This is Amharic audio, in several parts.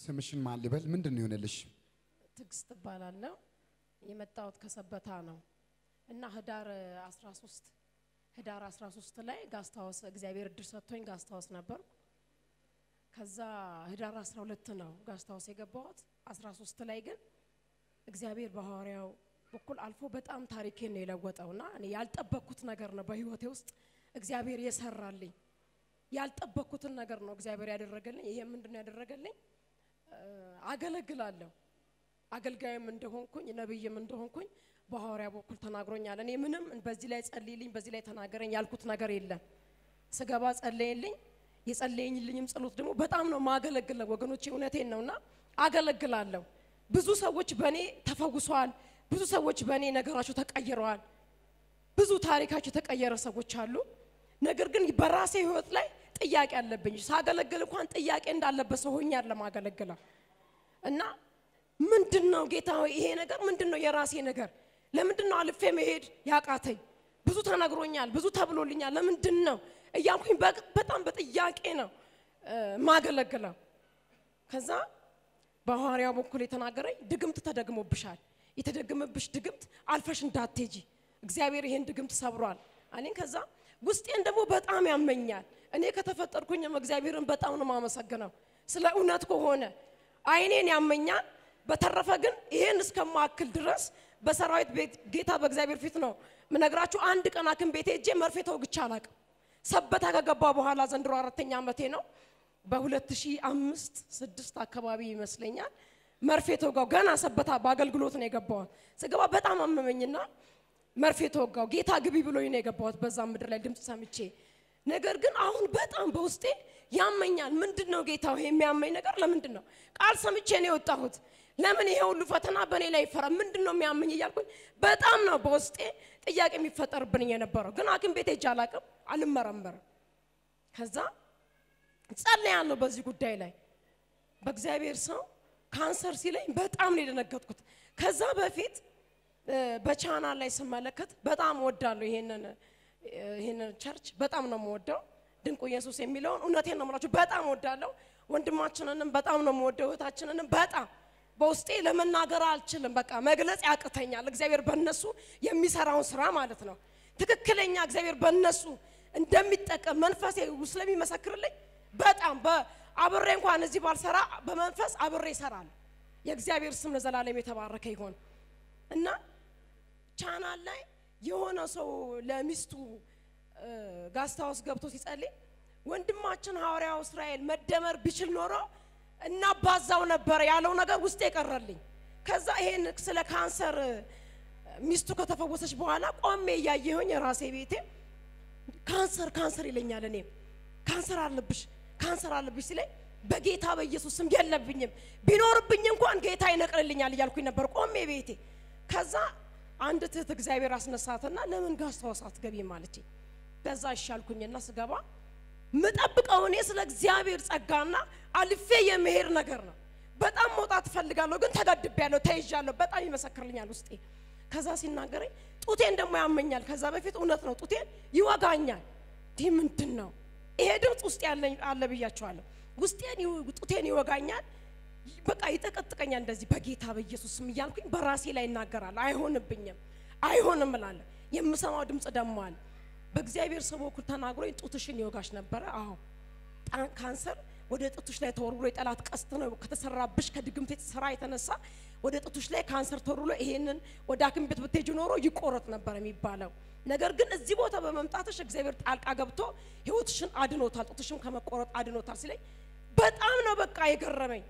ስምሽን ማን ልበል? ምንድን ነው የሆነልሽ? ትዕግስት እባላለሁ። የመጣሁት ከሰበታ ነው እና ህዳር 13 ህዳር 13 ላይ ጋስታወስ እግዚአብሔር እድል ሰጥቶኝ ጋስታወስ ነበር። ከዛ ህዳር 12 ነው ጋስታወስ የገባሁት። 13 ላይ ግን እግዚአብሔር በሐዋርያው በኩል አልፎ በጣም ታሪኬን ነው የለወጠውና እኔ ያልጠበቅኩት ነገር ነው በህይወቴ ውስጥ እግዚአብሔር የሰራልኝ ያልጠበቅኩትን ነገር ነው እግዚአብሔር ያደረገልኝ። ይሄ ምንድን ነው ያደረገልኝ? አገለግላለሁ አገልጋይም እንደሆንኩኝ ነብይም እንደሆንኩኝ በሐዋርያ በኩል ተናግሮኛል። እኔ ምንም በዚህ ላይ ጸልይልኝ፣ በዚህ ላይ ተናገረኝ ያልኩት ነገር የለም። ስገባ ጸለየልኝ። የጸለየኝልኝም ጸሎት ደግሞ በጣም ነው ማገለግለው ወገኖቼ፣ እውነቴን ነውና አገለግላለሁ። ብዙ ሰዎች በእኔ ተፈውሰዋል። ብዙ ሰዎች በእኔ ነገራቸው ተቀይረዋል። ብዙ ታሪካቸው የተቀየረ ሰዎች አሉ። ነገር ግን በራሴ ህይወት ላይ ጥያቄ አለብኝ። ሳገለግል እንኳን ጥያቄ እንዳለበት ሰው ሆኛል ለማገለግለው እና ምንድን ነው ጌታ ሆይ ይሄ ነገር ምንድን ነው የራሴ ነገር ለምንድን ነው አልፌ መሄድ ያቃተኝ? ብዙ ተነግሮኛል፣ ብዙ ተብሎልኛል። ለምንድን ነው እያልኩኝ በጣም በጥያቄ ነው ማገለግለው። ከዛ በሐዋርያው በኩል የተናገረኝ ድግምት ተደግሞብሻል፣ የተደገመብሽ ድግምት አልፈሽ እንዳትሄጂ እግዚአብሔር ይሄን ድግምት ሰብሯል አለኝ። ከዛ ውስጤን ደግሞ በጣም ያመኛል። እኔ ከተፈጠርኩኝም እግዚአብሔርን በጣም ነው የማመሰግነው ስለ እውነት ከሆነ አይኔን ያመኛል። በተረፈ ግን ይሄን እስከማክል ድረስ በሰራዊት ቤት ጌታ በእግዚአብሔር ፊት ነው ምነግራችሁ። አንድ ቀን ሐኪም ቤት ሄጄ መርፌ ተወግቼ አላቅም። ሰበታ ከገባ በኋላ ዘንድሮ አራተኛ ዓመቴ ነው። በ2005 ስድስት አካባቢ ይመስለኛል መርፌ ተወጋው። ገና ሰበታ በአገልግሎት ነው የገባሁት። ስገባ በጣም አመመኝና መርፌ ተወጋው። ጌታ ግቢ ብሎኝ ነው የገባሁት በዛ ምድር ላይ ድምፅ ሰምቼ። ነገር ግን አሁን በጣም በውስጤ ያመኛል። ምንድን ነው ጌታ ይሄ የሚያመኝ ነገር ለምንድን ነው? ቃል ሰምቼ ነው የወጣሁት። ለምን ይሄ ሁሉ ፈተና በእኔ ላይ ይፈራ? ምንድን ነው የሚያመኝ እያልኩኝ በጣም ነው በውስጤ ጥያቄ የሚፈጠርብኝ የነበረው። ግን ሐኪም ቤት ሄጄ አላቅም፣ አልመረመርም። ከዛ ጸልያለሁ በዚህ ጉዳይ ላይ በእግዚአብሔር ሰው ካንሰር ሲለኝ በጣም ነው የደነገጥኩት። ከዛ በፊት በቻናል ላይ ስመለከት በጣም ወዳለሁ ይሄንን ይሄንን ቸርች በጣም ነው የምወደው። ድንቁ ኢየሱስ የሚለውን እውነቴን ነው የምላችሁ በጣም ወዳለሁ። ወንድማችንንም በጣም ነው የምወደው፣ እህታችንንም በጣም በውስጤ ለመናገር አልችልም። በቃ መግለጽ ያቅተኛል። እግዚአብሔር በእነሱ የሚሰራውን ስራ ማለት ነው። ትክክለኛ እግዚአብሔር በእነሱ እንደሚጠቀም መንፈሴ ስለሚመሰክርልኝ በጣም አብሬ እንኳን እዚህ ባልሰራ በመንፈስ አብሬ ይሰራል። የእግዚአብሔር ስም ለዘላለም የተባረከ ይሆን እና ቻናል ላይ የሆነ ሰው ለሚስቱ ጋስታውስ ገብቶ ሲጸልይ ወንድማችን ሐዋርያው እስራኤል መደመር ቢችል ኖሮ እናባዛው ነበር ያለው ነገር ውስጥ የቀረልኝ። ከዛ ይሄን ስለ ካንሰር ሚስቱ ከተፈወሰች በኋላ ቆሜ እያየሁኝ ራሴ ቤቴ ካንሰር ካንሰር ይለኛል። እኔ ካንሰር አለብሽ ካንሰር አለብሽ ሲለኝ በጌታ በኢየሱስ ስም የለብኝም፣ ቢኖርብኝ እንኳን ጌታ ይነቅልልኛል እያልኩኝ ነበር ቆሜ ቤቴ። ከዛ አንድ ትህት እግዚአብሔር አስነሳትና ለምን ጋስታውስ አትገቢም አለችኝ። በዛ ይሻልኩኝና ስገባ ምጠብቀው እኔ ስለ እግዚአብሔር ጸጋና አልፌ የመሄድ ነገር ነው። በጣም መውጣት እፈልጋለሁ፣ ግን ተገድቤያለሁ፣ ተይዣለሁ። በጣም ይመሰክርልኛል ውስጤ። ከዛ ሲናገረኝ ጡቴን ደግሞ ያመኛል። ከዛ በፊት እውነት ነው ጡቴን ይወጋኛል። ይህ ምንድን ነው? ይሄ ድምፅ ውስጥ ያለኝ አለ ብያቸዋለሁ። ውስጤን ጡቴን ይወጋኛል፣ በቃ ይጠቀጥቀኛል። እንደዚህ በጌታ በኢየሱስ ስም እያልኩኝ በራሴ ላይ እናገራለሁ። አይሆንብኝም፣ አይሆንም እላለሁ። የምሰማው ድምፅ ደግሞ አለ በእግዚአብሔር ሰው በኩል ተናግሮኝ ጡትሽን ይወጋሽ ነበረ። አዎ ካንሰር ወደ ጡትሽ ላይ ተወርውሮ የጠላት ቀስት ነው ከተሰራብሽ ከድግምት ስራ የተነሳ ወደ ጡትሽ ላይ ካንሰር ተወርውሮ ይሄንን ወደ ሐኪም ቤት ብትሄጂ ኖሮ ይቆረጥ ነበር የሚባለው። ነገር ግን እዚህ ቦታ በመምጣትሽ እግዚአብሔር ጣልቃ ገብቶ ህይወትሽን አድኖታል፣ ጡትሽን ከመቆረጥ አድኖታል ሲለኝ በጣም ነው በቃ የገረመኝ።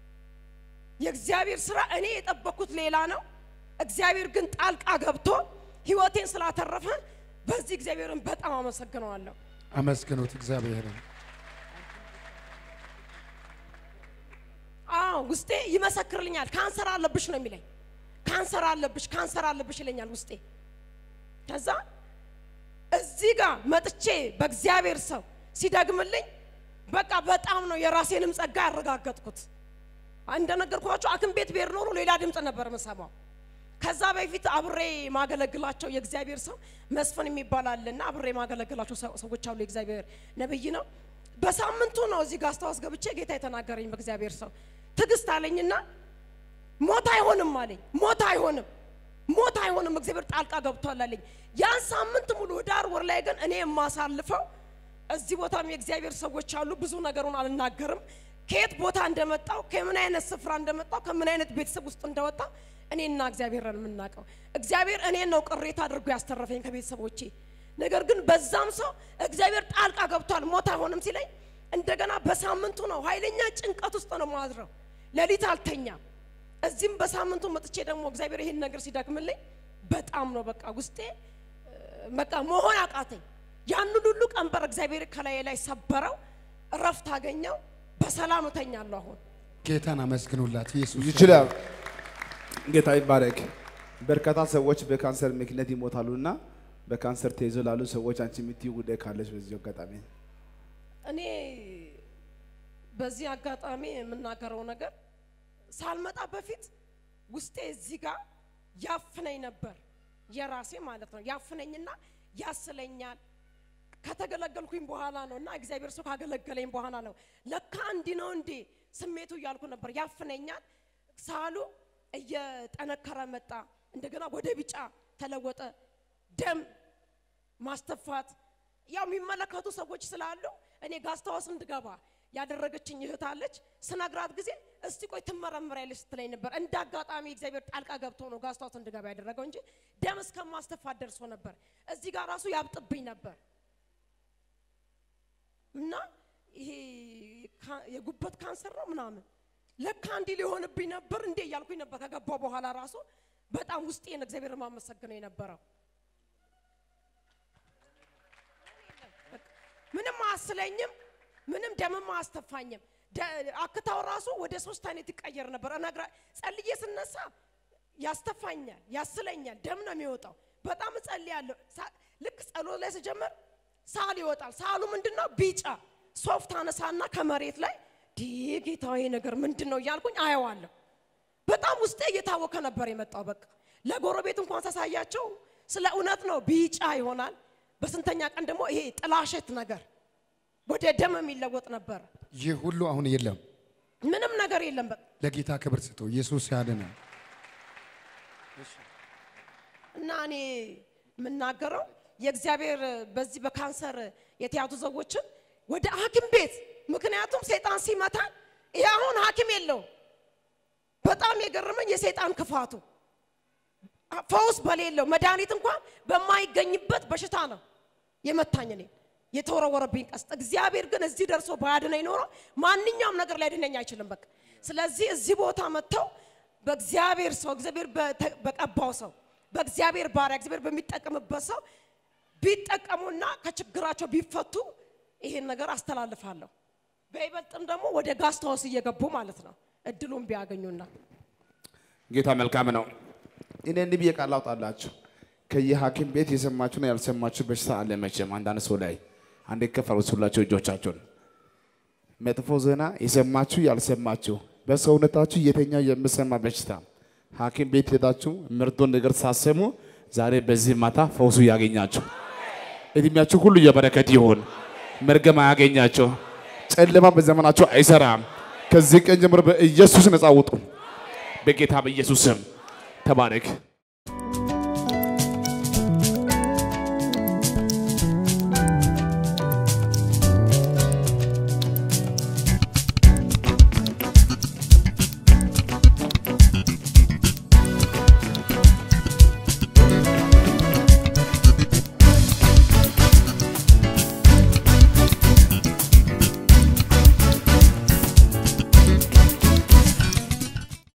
የእግዚአብሔር ስራ እኔ የጠበቅኩት ሌላ ነው። እግዚአብሔር ግን ጣልቃ ገብቶ ህይወቴን ስላተረፈ በዚህ እግዚአብሔርን በጣም አመሰግነዋለሁ። አመስግኑት እግዚአብሔርን። አዎ ውስጤ ይመሰክርልኛል። ካንሰር አለብሽ ነው የሚለኝ። ካንሰር አለብሽ፣ ካንሰር አለብሽ ይለኛል ውስጤ። ከዛ እዚህ ጋር መጥቼ በእግዚአብሔር ሰው ሲደግምልኝ በቃ በጣም ነው የራሴንም ጸጋ ያረጋገጥኩት። እንደነገርኳቸው ሐኪም ቤት ብሄድ ኖሮ ሌላ ድምፅ ነበር የምሰማው። ከዛ በፊት አብሬ ማገለግላቸው የእግዚአብሔር ሰው መስፍን የሚባል አለና አብሬ ማገለግላቸው ሰዎች አሉ። የእግዚአብሔር ነብይ ነው። በሳምንቱ ነው እዚህ ጋር አስታውስ ገብቼ ጌታ የተናገረኝ በእግዚአብሔር ሰው ትዕግስት አለኝና ሞት አይሆንም አለኝ። ሞት አይሆንም፣ ሞት አይሆንም፣ እግዚአብሔር ጣልቃ ገብቷል አለኝ። ያን ሳምንት ሙሉ ህዳር ወር ላይ ግን እኔ የማሳልፈው እዚህ ቦታም የእግዚአብሔር ሰዎች አሉ። ብዙ ነገሩን አልናገርም። ከየት ቦታ እንደመጣው ከምን አይነት ስፍራ እንደመጣው ከምን አይነት ቤተሰብ ውስጥ እንደወጣ እኔና እግዚአብሔርን የምናውቀው። እግዚአብሔር እኔን ነው ቅሬታ አድርጎ ያስተረፈኝ ከቤተሰቦቼ። ነገር ግን በዛም ሰው እግዚአብሔር ጣልቃ ገብቷል ሞት አይሆንም ሲለኝ እንደገና በሳምንቱ ነው ኃይለኛ ጭንቀት ውስጥ ነው ማድረው። ሌሊት አልተኛም። እዚህም በሳምንቱ መጥቼ ደግሞ እግዚአብሔር ይሄን ነገር ሲደግምልኝ በጣም ነው በቃ ውስጤ በቃ መሆን አቃተኝ። ያን ሁሉ ቀንበር እግዚአብሔር ከላይ ላይ ሰበረው፣ እረፍት አገኘው፣ በሰላም እተኛለሁ። አሁን ጌታን አመስግኑላት። ኢየሱስ ይችላል። ጌታ ይባረክ። በርካታ ሰዎች በካንሰር ምክንያት ይሞታሉ እና በካንሰር ተይዞ ላሉ ሰዎች አንቺ የምትይው ጉዳይ ካለች በዚህ አጋጣሚ እኔ በዚህ አጋጣሚ የምናገረው ነገር ሳልመጣ በፊት ውስጤ እዚህ ጋር ያፍነኝ ነበር፣ የራሴ ማለት ነው። ያፍነኝና ያስለኛል። ከተገለገልኩኝ በኋላ ነው እና እግዚአብሔር ሰው ካገለገለኝ በኋላ ነው ለካ እንዲህ ነው እንዴ ስሜቱ እያልኩ ነበር። ያፍነኛል። ሳሉ እየጠነከረ መጣ። እንደገና ወደ ቢጫ ተለወጠ። ደም ማስተፋት ያው የሚመለከቱ ሰዎች ስላሉ እኔ ጋስታወስ እንድገባ ያደረገችኝ እህት አለች። ስነግራት ጊዜ እስቲ ቆይ ትመረምሪያለሽ ስትለኝ ነበር። እንደ አጋጣሚ እግዚአብሔር ጣልቃ ገብቶ ነው ጋስታወስ እንድገባ ያደረገው እንጂ ደም እስከ ማስተፋት ደርሶ ነበር። እዚህ ጋር ራሱ ያብጥብኝ ነበር እና ይሄ የጉበት ካንሰር ነው ምናምን ለካ እንዲህ ሊሆንብኝ ነበር እንዴ እያልኩኝ ነበር። ከገባው በኋላ ራሱ በጣም ውስጤን እግዚአብሔር ማመሰግነው የነበረው ምንም አያስለኝም፣ ምንም ደምም አያስተፋኝም። አክታው ራሱ ወደ ሶስት አይነት ይቀየር ነበር። እነግራ ጸልዬ ስነሳ ያስተፋኛል፣ ያስለኛል፣ ደም ነው የሚወጣው። በጣም እጸልያለሁ። ልክ ጸሎት ላይ ስጀምር ሳል ይወጣል። ሳሉ ምንድነው? ቢጫ ሶፍት አነሳና ከመሬት ላይ ዲ ጌታዊ ነገር ምንድን ነው እያልኩኝ አየዋለሁ። በጣም ውስጤ እየታወከ ነበር የመጣው። በቃ ለጎረቤት እንኳን ሳሳያቸው ስለ እውነት ነው ቢጫ ይሆናል። በስንተኛ ቀን ደግሞ ይሄ ጥላሸት ነገር ወደ ደም የሚለወጥ ነበር። ይህ ሁሉ አሁን የለም። ምንም ነገር የለም። በቃ ለጌታ ክብር ስጡ። ኢየሱስ ያድናል። እና እኔ የምናገረው የእግዚአብሔር በዚህ በካንሰር የተያዙ ሰዎችን ወደ ሐኪም ቤት ምክንያቱም ሰይጣን ሲመታ ይሄ አሁን ሐኪም የለውም። በጣም የገረመኝ የሰይጣን ክፋቱ ፈውስ በሌለው መድኃኒት እንኳን በማይገኝበት በሽታ ነው የመታኝ እኔ የተወረወረብኝ ቀስት። እግዚአብሔር ግን እዚህ ደርሶ ባያድነኝ ኖሮ ማንኛውም ነገር ሊያድነኝ አይችልም። በቃ ስለዚህ እዚህ ቦታ መጥተው በእግዚአብሔር ሰው እግዚአብሔር በቀባው ሰው በእግዚአብሔር ባሪያ እግዚአብሔር በሚጠቀምበት ሰው ቢጠቀሙና ከችግራቸው ቢፈቱ ይሄን ነገር አስተላልፋለሁ። በይበልጥም ደግሞ ወደ ጋስታወስ እየገቡ ማለት ነው እድሉን ቢያገኙና ጌታ መልካም ነው። እኔ እንዲህ ብዬ ቃል አውጣላችሁ። ከየሐኪም ቤት የሰማችሁና ያልሰማችሁ በሽታ አለ። መቼም አንዳንድ ሰው ላይ አንዴ ከፍ አድርጉላችሁ እጆቻችሁን። መጥፎ ዜና የሰማችሁ ያልሰማችሁ፣ በሰውነታችሁ የተኛው የምሰማ በሽታ ሐኪም ቤት ሄዳችሁ ምርጡን ነገር ሳሰሙ ዛሬ በዚህ ማታ ፈውሱ ያገኛችሁ። እድሜያችሁ ሁሉ የበረከት ይሁን። መርገም አያገኛቸው። ጨለማ በዘመናችሁ አይሰራም። ከዚህ ቀን ጀምሮ በኢየሱስ ነፃ ውጡ። በጌታ በኢየሱስ ስም ተባረክ።